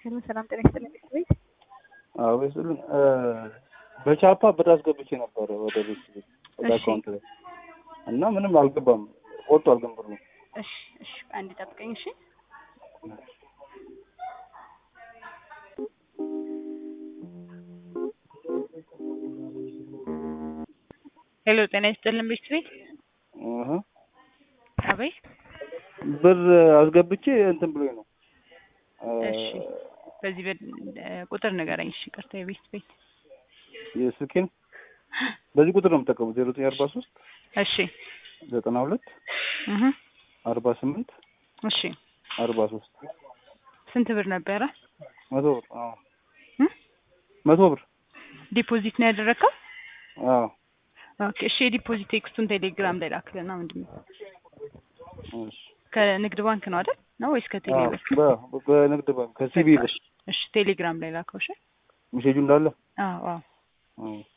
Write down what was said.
ሄሎ ሰላም ጤና ይስጥልኝ ቤት አዎ ይስጥልኝ። በቻፓ ብር አስገብቼ ነበረ ወደ ቤት ወደ እሺ። አካውንት ላይ እና ምንም አልገባም። ወጥቷል ግን ብሩ እሺ እሺ አንድ ጠብቀኝ እሺ ሄሎ ጤና ይስጥልን ቤት ቤት እህ አቤት ብር አስገብቼ እንትን ብሎኝ ነው እሺ በዚህ በ- ቁጥር ንገረኝ እሺ ይቅርታ የቤት ቤት የስልኬን በዚህ ቁጥር ነው የምጠቀሙት ዜሮ ዘጠኝ አርባ ሶስት እሺ ዘጠና ሁለት እህ አርባ ስምንት እሺ አርባ ሶስት ስንት ብር ነበረ መቶ ብር አዎ እ? መቶ ብር ዲፖዚት ነው ያደረግከው አዎ ኦኬ እሺ የዲፖዚት ቴክስቱን ቴሌግራም ላይ ላክልና ምንድን ነው እሺ ከንግድ ባንክ ነው አይደል ነው ወይስ ከቴሌ አዎ ብር በ- በንግድ ባንክ ከሲቢ ብር እሺ ቴሌግራም ላይ ላከው እሺ ሜሴጁ እንዳለ አዎ አዎ አዎ